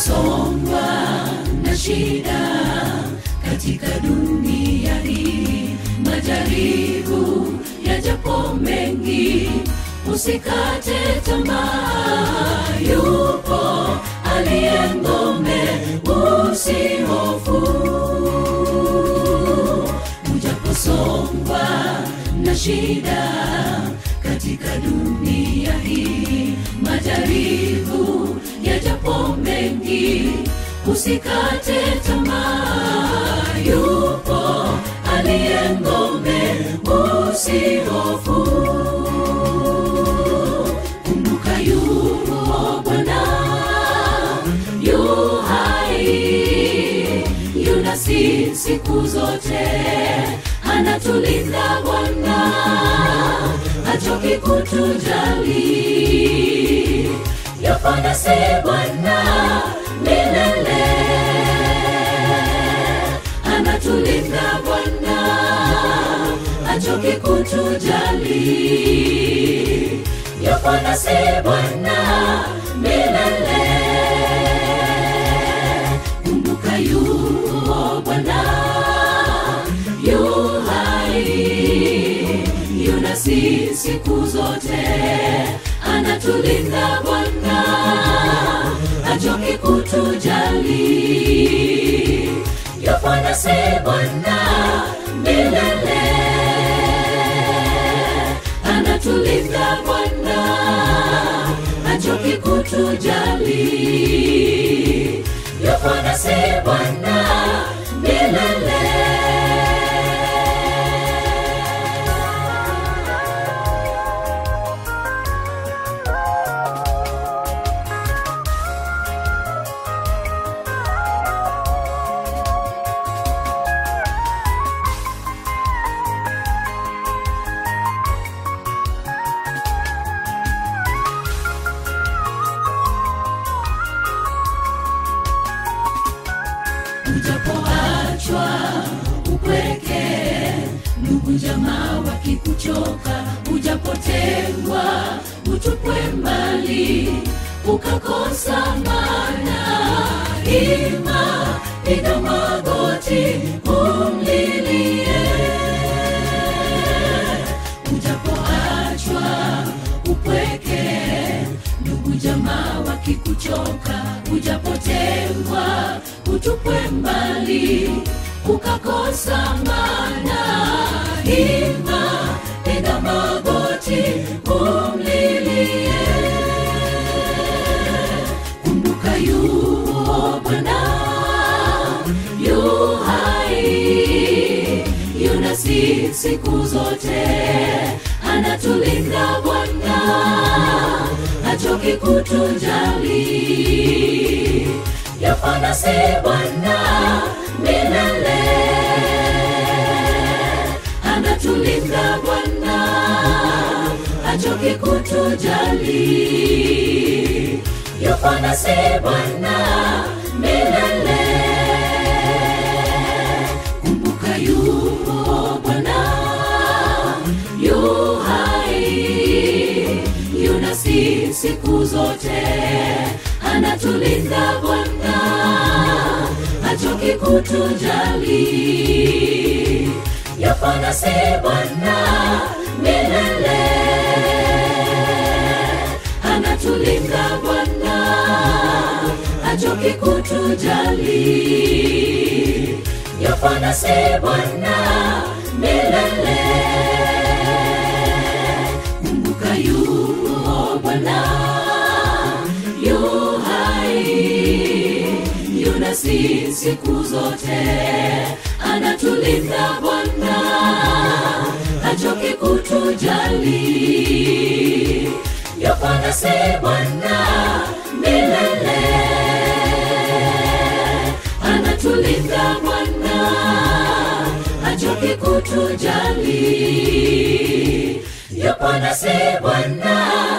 unaposongwa na shida katika dunia hii, majaribu yajapo mengi, usikate tamaa. Yupo aliye ngome, usihofu. Ujaposongwa na shida katika dunia hii, majaribu yajapo mengi, usikate tamaa. Yupo aliye ngome, usihofu. Kumbuka yupo Bwana, yu hai, yunasi siku zote, anatulinda Bwana, hachoki kutujali. Yafanya si Bwana milele, anatulinda Bwana, hachoki kutujali. Yafanya si Bwana milele, kumbuka yupo Bwana yu hai, yunasi siku zote, anatulinda Bwana, hachoki kutujali. Yafanya si Bwana milele, anatulinda Bwana, hachoki kutujali. Yafanya si Bwana milele. ujapoachwa upweke, ndugu jamaa wakikuchoka, ujapotengwa utupwe mbali, ukakosa maana, ima piga magoti umlilie, ujapoachwa upweke, ndugu jamaa wakikuchoka, ujapotengwa utupwe mbali, ukakosa maana, ima piga magoti umlilie, kumbuka yupo Bwana yu hai, yunasi siku zote, anatulinda Bwana, hachoki kutujali. Yafanya si Bwana milele, anatulinda Bwana, hachoki kutujali. Yafanya si Bwana milele, kumbuka yupo Bwana yu hai, yunasi siku zote, anatulinda Bwana, hachoki kutujali. Yafanya si Bwana milele, anatulinda Bwana, hachoki kutujali. Yafanya si Bwana milele, kumbuka yupo Bwana yu hai, yunasi siku zote, anatulinda Bwana, hachoki kutujali. Yafanya si Bwana milele, anatulinda Bwana, hachoki kutujali. Yafanya si Bwana